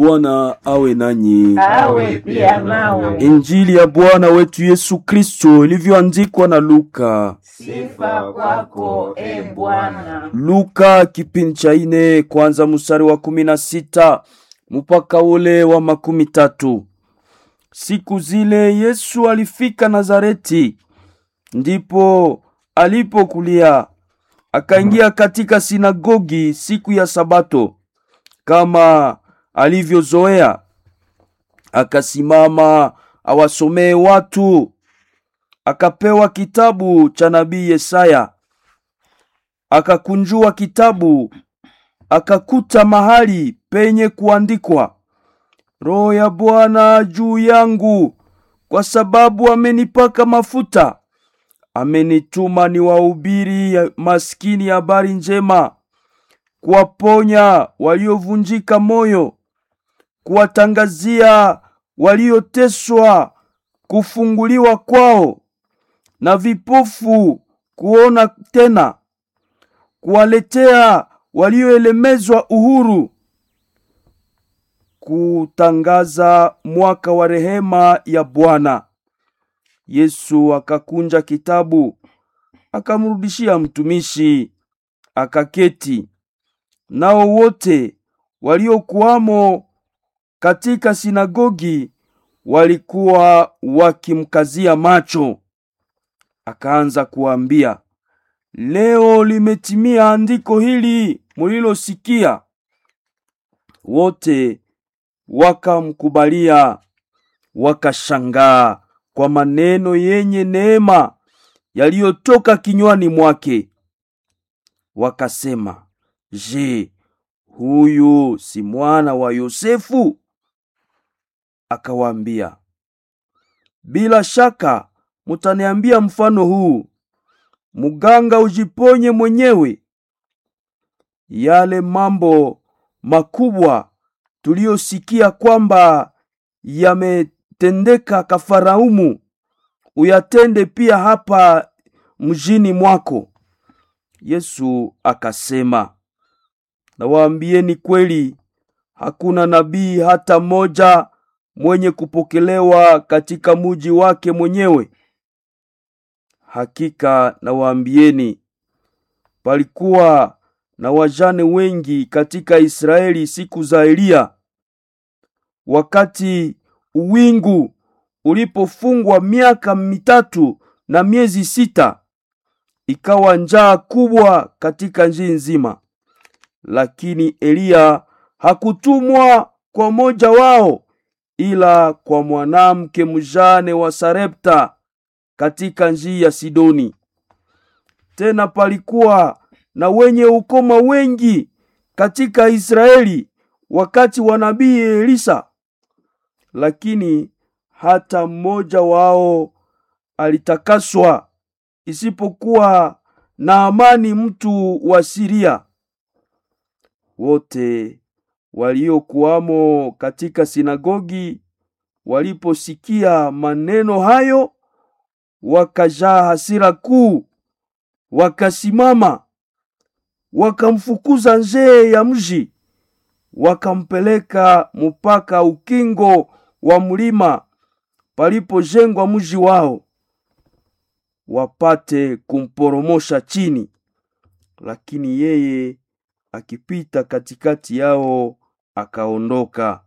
Bwana awe nanyi. awe pia nawe. Injili ya Bwana wetu Yesu Kristo ilivyoandikwa na Luka. Sifa kwako e Bwana. Luka kipindi cha ine kwanza mstari wa kumi na sita mpaka ule wa makumi tatu. Siku zile Yesu alifika Nazareti, ndipo alipokulia. Akaingia katika sinagogi siku ya Sabato kama alivyozoea, akasimama awasomee watu. Akapewa kitabu cha nabii Yesaya, akakunjua kitabu, akakuta mahali penye kuandikwa, Roho ya Bwana juu yangu, kwa sababu amenipaka mafuta, amenituma niwahubiri ya- maskini habari njema, kuwaponya waliovunjika moyo, kuwatangazia walioteswa kufunguliwa kwao, na vipofu kuona tena, kuwaletea walioelemezwa uhuru, kutangaza mwaka wa rehema ya Bwana. Yesu akakunja kitabu, akamrudishia mtumishi, akaketi. Nao wote waliokuwamo katika sinagogi walikuwa wakimkazia macho. Akaanza kuwaambia, leo limetimia andiko hili mulilosikia. Wote wakamkubalia, wakashangaa kwa maneno yenye neema yaliyotoka kinywani mwake. Wakasema, je, huyu si mwana wa Yosefu? Akawaambia, bila shaka mutaniambia mfano huu, muganga ujiponye mwenyewe. Yale mambo makubwa tuliyosikia kwamba yametendeka Kafaraumu, uyatende pia hapa mjini mwako. Yesu akasema, nawaambieni kweli, hakuna nabii hata mmoja mwenye kupokelewa katika muji wake mwenyewe. Hakika nawaambieni, palikuwa na wajane wengi katika Israeli siku za Eliya, wakati uwingu ulipofungwa miaka mitatu na miezi sita, ikawa njaa kubwa katika nchi nzima. Lakini Eliya hakutumwa kwa moja wao, ila kwa mwanamke mjane wa Sarepta katika nchi ya Sidoni. Tena palikuwa na wenye ukoma wengi katika Israeli wakati wa nabii Elisa, lakini hata mmoja wao alitakaswa, isipokuwa Naamani mtu wa Siria. Wote waliokuwamo katika sinagogi waliposikia maneno hayo, wakajaa hasira kuu, wakasimama wakamfukuza nje ya mji, wakampeleka mpaka ukingo wa mlima palipojengwa mji wao, wapate kumporomosha chini. Lakini yeye akipita katikati yao akaondoka.